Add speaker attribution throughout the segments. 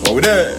Speaker 1: Over there.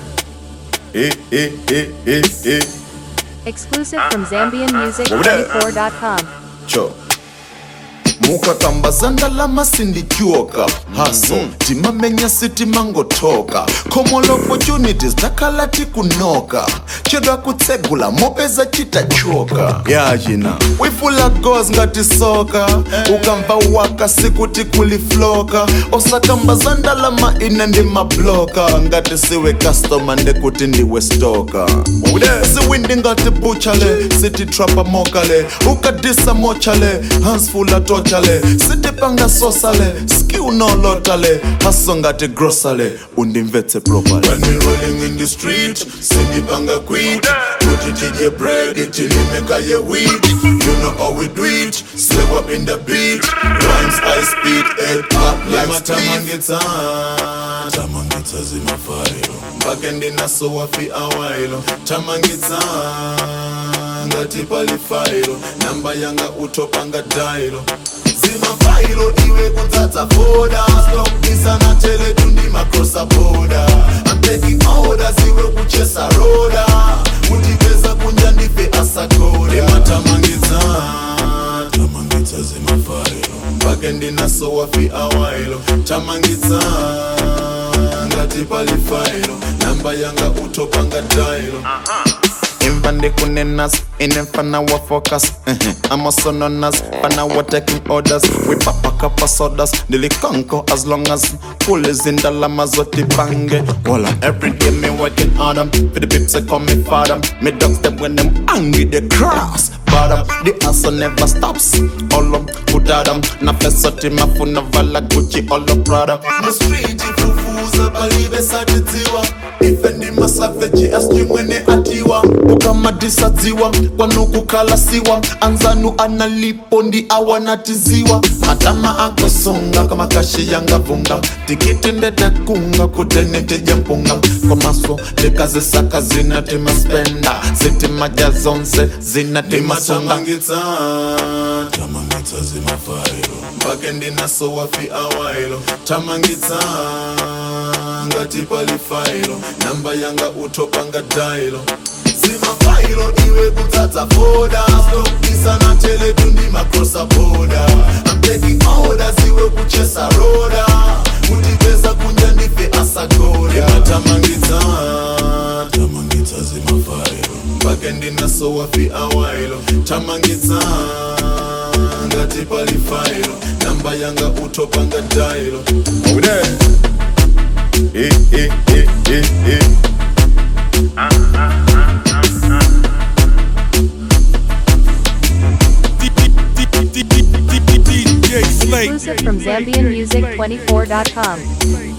Speaker 1: Eh, eh, eh, eh, eh.
Speaker 2: Exclusive from ZambianMusic24.com.
Speaker 1: Cho. mukakamba zandalama sindichoka haso timamenya sitimangotoka common opportunities takhala tikunoka chedwa kutsegula mopeza chitachoka yachina wifula gos ngati soka ukamva waka sikuti kulifloka osakamba zandalama ine ndi mabloka ngati siwe customer ndekuti ndiwe stoka siwindi ngati buchale sititrapa mokale ukadisa mochale hansfula tochale sitipanga sosale skiu nolotale haso ngati grosale undimvetse properly When we rolling in the street sindipanga quit kuti tidye bread tilimeka ye wheat you know how we do it slap up in the beat rhymes I speed head up like tamangitsa tamangitsa zimafailo mpake ndinaso wafi awailo tamangitsa ngati palifailo namba yanga utopanga dailo zimafailo iwe kudzadza foda stop isana teletu ndi macrossa boda I'm taking orders iwe kuchesa roda kutipeza kunja ndife asakoda imatamangitsa tamangitsa zimafailo mpake ndinaso wafi awailo tamangitsa ngati palifailo namba yanga utopanga dailo imva ndikunenas inemfana wa focus I'm also known as fana wa taking orders we pop a cup of sodas nilikonko as long as full is in the lama zoti bange Walla every day me working on them for the pips I call me father me dogs them when them angry they cross bottom the hustle never stops all up put them na pesoti mafuna vala Gucci all up Prada the street ifufuza palibe satitiwa ife ndi masaveji asijui mwene atiwa ukamadisadziwa kwanukukalasiwa anzanu analipo ndi awanatiziwa matama akosonga kama kashi yangavunga tikiti ndetakunga kutenetija mpunga komaso tikazisaka zinatimaspenda zitimaja zonse zinatimasonga tamangitsa zimafailo mpake ndinaso wafi awailo tamangitsa ngati palifailo namba yanga utopanga dailo zimafailo iwe kudzadza foda stokisana teletu ndi macrossa boda I'm taking orders iwe kuchesa roda kutipeza kunja ndife asagoda imatamangitsa tamangitsa zimafailo mpake ndinaso wafi awailo tamangitsa ngati palifailo namba yanga utopanga dailo Over there. Eh, eh, eh, eh, eh.
Speaker 3: DJ Slate.
Speaker 2: Exclusive from ZambianMusic24.com.